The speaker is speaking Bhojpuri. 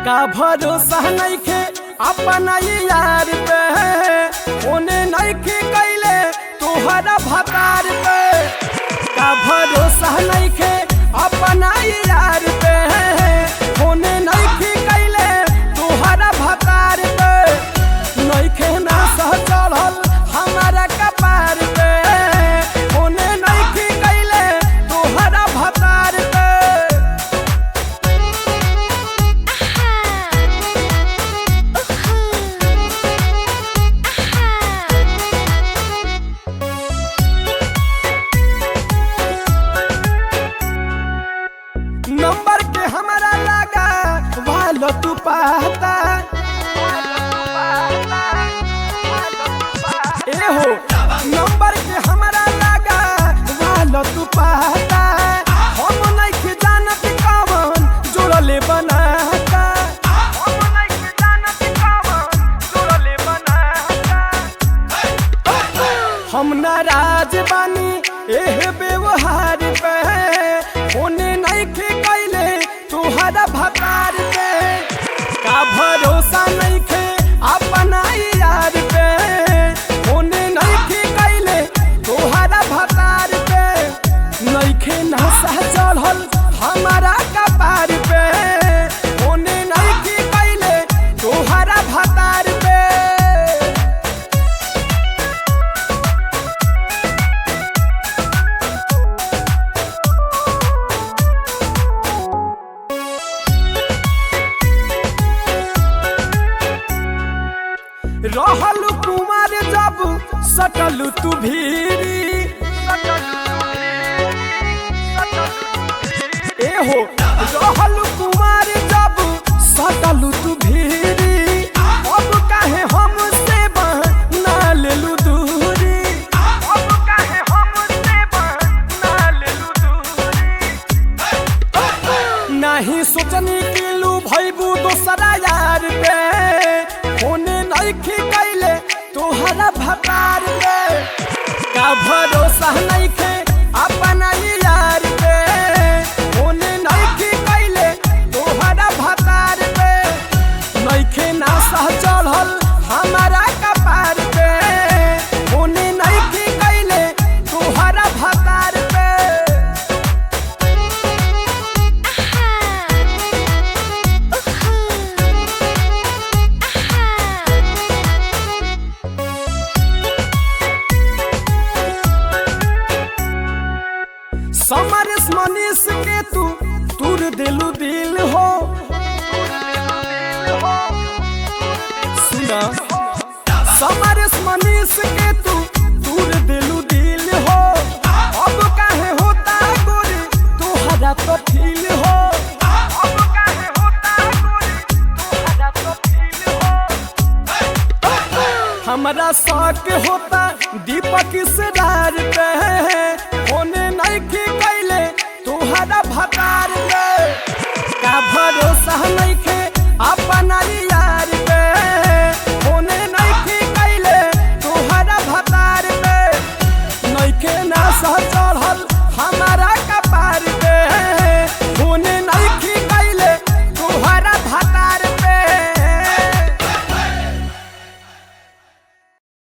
का भरोसा नइखे अपना यार पे ओने नइखे कैले तोहरा भतार पे का भरोसा नइखे अपना यार पे ओने नइखे कैले तोहरा भतार पे नइखे ना सह चढ़ल हमारा कपार पे ओने नइखे कैले तोहरा भतार पे नंबर के हमारा लगा वालो तू पाता ए हो नंबर के हमारा लगा वालो तू पाता हम नहीं जानत कवन जोड़ले बनाता हम नहीं जानत कवन जोड़ले बनाता हम नाराज बानी एह व्यवहार पे होने नइखे कैले तुहरा भकार पे का भरोसा नइखे अपना यार पे होने नइखे कैले तुहरा भकार पे नइखे नशा चढ़ल हमारा कपार पे होने नइखे कैले तुहरा भकार पे रहल कुमार जब सटल तू भीरी ए हो रहल कुमार जब सटल तू भीरी अब काहे हमसे बना लेलू दूरी अब काहे हमसे बना लेलू दूरी नहीं सोचनी किलू भैबू दोसरा यार पे होने नइखे कैले तोहरा भकार पे का भरोसा नइखे अपना यार पे होने नइखे कैले तोहरा भकार पे नइखे नासा चढ़ल हमारा कपार पे होने नइखे कैले तोहरा भकार पे समरस मनीष के तू तुर दिलू दिल हो सुना समरस मनीष के तू तुर दिलू दिल हो अब काहे होता गोरी तोहरा तो फील हो अब काहे होता गोरी तोहरा तो फील हो हमरा शौक होता दीपक सरार पे होने नहीं कैले तोहरा भकार पे